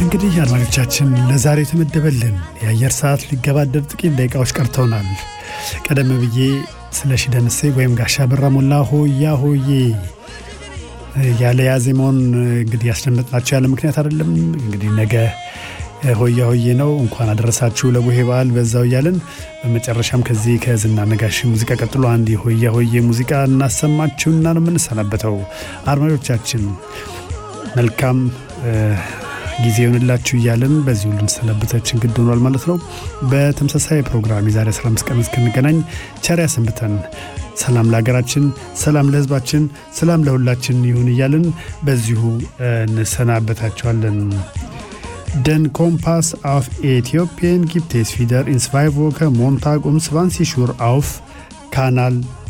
እንግዲህ አድማጮቻችን ለዛሬ የተመደበልን የአየር ሰዓት ሊገባደድ ጥቂት ደቂቃዎች ቀርተውናል። ቀደም ብዬ ስለ ሺ ደምሴ ወይም ጋሻ በራ ሞላ ሆያ ሆዬ ያለ ያዜማውን እንግዲህ ያስደመጥናቸው ያለ ምክንያት አይደለም። እንግዲህ ነገ ሆያ ሆዬ ነው። እንኳን አደረሳችሁ ለቡሄ በዓል በዛው እያለን በመጨረሻም ከዚህ ከዝና ነጋሽ ሙዚቃ ቀጥሎ አንድ የሆያ ሆዬ ሙዚቃ እናሰማችሁና ነው የምንሰናበተው። አድማጮቻችን መልካም ጊዜ ይሆንላችሁ እያለን በዚህ ሁሉ እንሰናበታችን ግድ ሆኗል ማለት ነው። በተመሳሳይ ፕሮግራም የዛሬ 15 ቀን እስክንገናኝ ቸር ያሰንብተን። ሰላም ለሀገራችን፣ ሰላም ለሕዝባችን፣ ሰላም ለሁላችን ይሁን እያልን በዚሁ እንሰናበታቸዋለን። Den Kompass auf Äthiopien gibt es wieder in zwei Wochen Montag um 20 Uhr auf Kanal